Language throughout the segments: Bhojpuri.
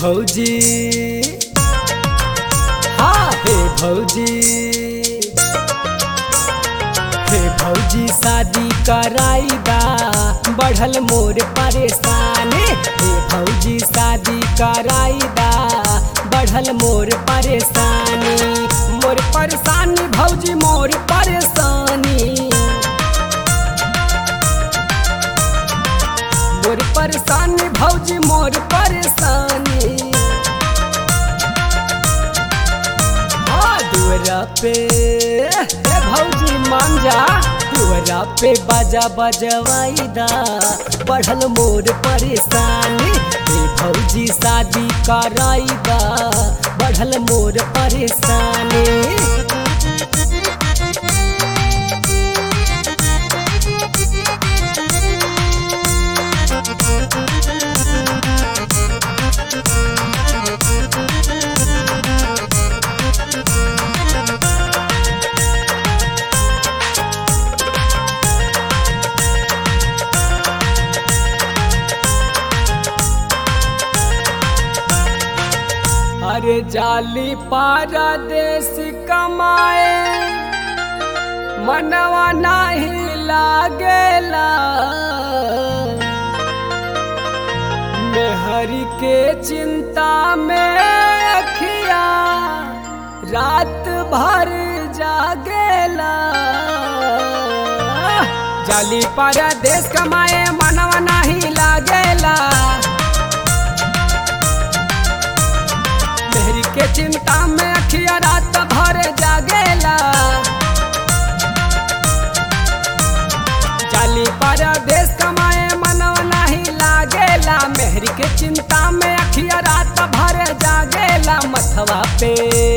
भौजी हाँ हे भौजी हे भौजी शादी कराईदा बढ़ल मोर परेशानी हे भौजी शादी कराईदा बढ़ल मोर परेशानी मोर परेशानी भौजी मोर परेशानी मोर परेशानी भौजी मोर परेशानी हाँ दुअरा पे ए भौजी मान जा दुअरा पे बाजा बजवाईदा बढ़ल मोर परेशानी हे भौजी शादी कराईदा बढ़ल मोर परेशानी अरे जाली पारा देश कमाए मनवा नहीं लागेला मेहरी के चिंता में अखिया रात भर जागेला जाली पारा देश कमाए मनवा नहीं लागेला मेहरी के चिंता में अखिया रात भर जागेला जाली पर देश कमाए मनव नहीं लागेला मेहरी के चिंता में अखिया रात भर जागेला मथवा पे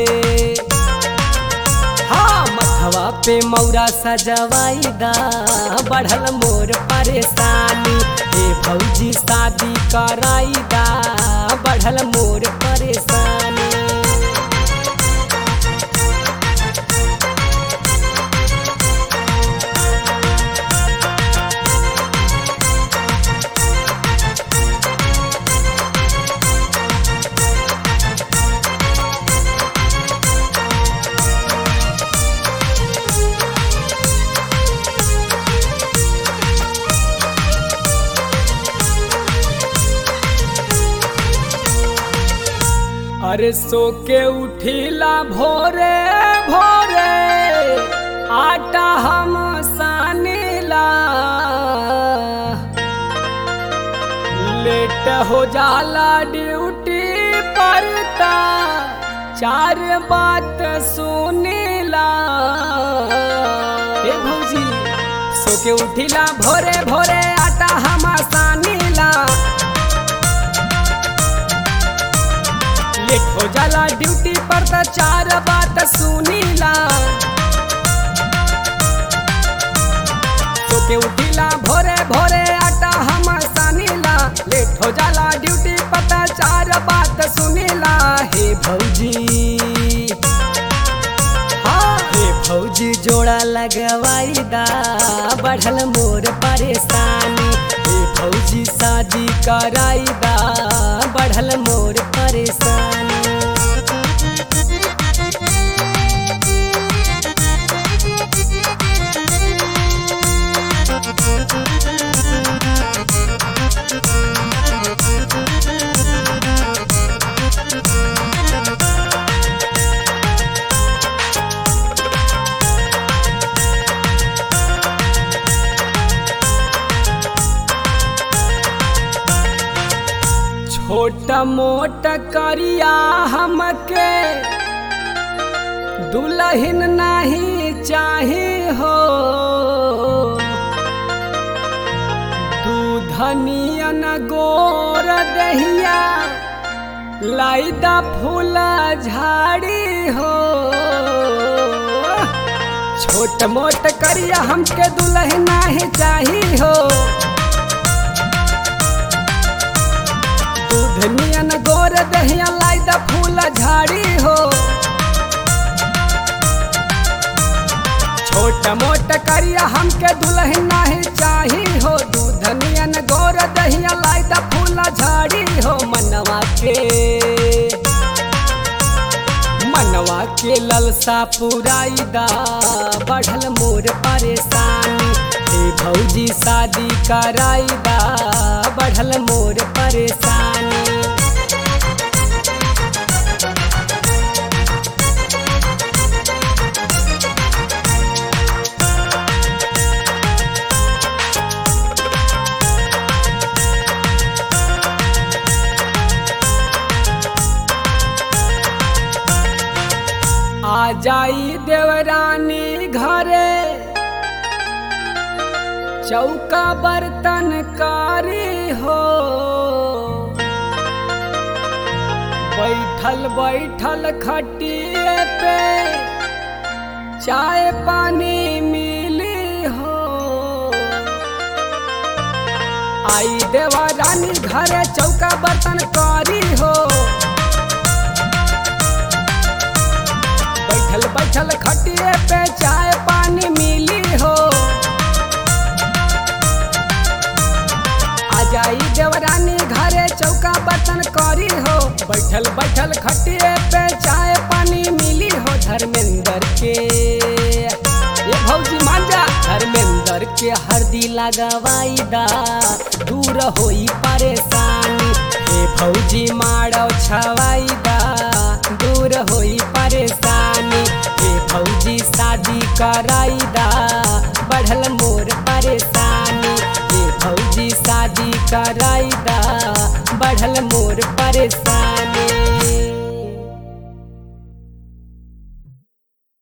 हाँ मथवा पे मौरा सजवाईदा बढ़ल मोर परेशानी हे भौजी शादी कराईदा बढ़ल मोर परेशानी अरे सो के उठीला भोरे भोरे आटा हम सानीला लेट हो जाला ड्यूटी परता चार बात सुनीला ए भौजी सो के उठीला भोरे भोरे आटा हम सानीला लेट हो जाला ड्यूटी पर त चार बात सुनीला तो के उठीला भोरे भोरे आटा हम सानीला लेट हो जाला ड्यूटी पर त चार बात सुनीला हे भौजी हाँ हे भौजी जोड़ा लगवाईदा बढ़ल मोर परेशानी हे भौजी शादी कराईदा बढ़ल मोर परेशानी छोट मोट करिया हमके दुल्हन नहीं चाही हो दूधनियन गोर दहिया लाइदा फूला झाड़ी हो छोट मोट करिया हमके दुल्हन नहीं चाही हो दूधनियन गोर दहिया लाई द फूल झाड़ी हो छोट मोट मोट करिया हमके दुल्हन नाही चाही हो दूध नियन गोर दहिया लाई द फूला झाड़ी हो मनवा के मनवा के ललसा पुराई दा बढ़ल मोर परेशानी हे भौजी शादी कराई दा बढ़ल मोर परेशानी आ जाई देवरानी घरे चौका बर्तन कारी हो बैठल बैठल खटिए पे चाय पानी मिली हो आई देवरानी घरे चौका बर्तन कारी हो बैठल बैठल खटिए पे चाय पानी मिली हो आ जाई देवरानी घरे चौका बर्तन करी हो बैठल बैठल खटिए पे चाय पानी मिली हो धर्मेंद्र के ये भौजी मान जा धर्मेंद्र के हरदी लगवाई दा दूर होई परेशानी हे भौजी मारो छवाई दा दूर होई परेशानी हे भौजी शादी कराई दा बढ़ल मोर परेशानी हे भौजी शादी कराई दा बढ़ल मोर परेशानी